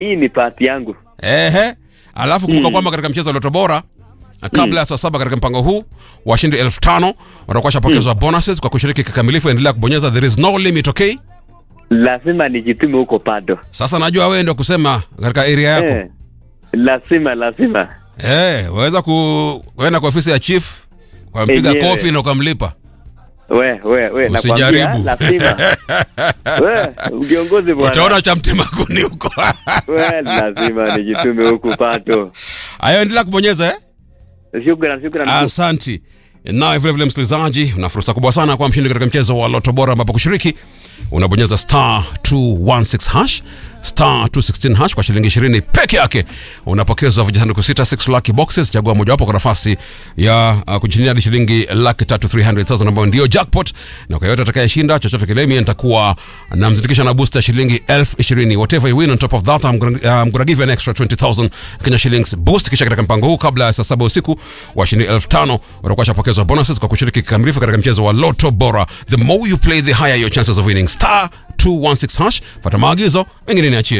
hii ni pati yangu. Ehe. Alafu kumbuka Mm. kwamba katika mchezo wa Loto Bora kabla ya saa saba katika mpango huu washindi elfu tano watakuwa washapokezwa bonuses kwa kushiriki kikamilifu. Endelea kubonyeza there is no limit, okay? Lazima nijitume huko bado. Sasa najua wewe ndio kusema katika area yako Eh, lazima lazima. eh, waweza kuenda kwa ofisi ya chief ukampiga Enyewe. kofi na ukamlipa. We we we Usijaribu. nakwambia, lazima. we viongozi bwana. Utaona cha mtema kuni huko. We lazima nijitume huku bado. Ayo, endelea kubonyeza eh? Shukran shukran. Asanti. Nawe vile vile msikilizaji, una fursa kubwa sana kwa mshindi katika mchezo wa Loto Bora, ambapo kushiriki unabonyeza star 216 hash star 216 hash kwa shilingi 20 peke yake, unapokezwa vijisanduku sita 6 lucky boxes. Chagua mojawapo kwa nafasi ya uh, kujinia hadi shilingi laki tatu 300,000 ambayo ndio jackpot, na kwa yote atakayeshinda chochote kile, mimi nitakuwa namzindikisha na booster shilingi elfu ishirini. Whatever you win on top of that I'm gonna, uh, I'm gonna give you an extra 20,000 Kenya shillings boost. Kisha katika mpango huu kabla ya saa saba usiku washindi elfu tano watakuwa washapokezwa bonuses kwa kushiriki kikamilifu katika mchezo wa Lotto Bora. The more you play the higher your chances of winning. Star 216 hash, pata maagizo mengine niachie.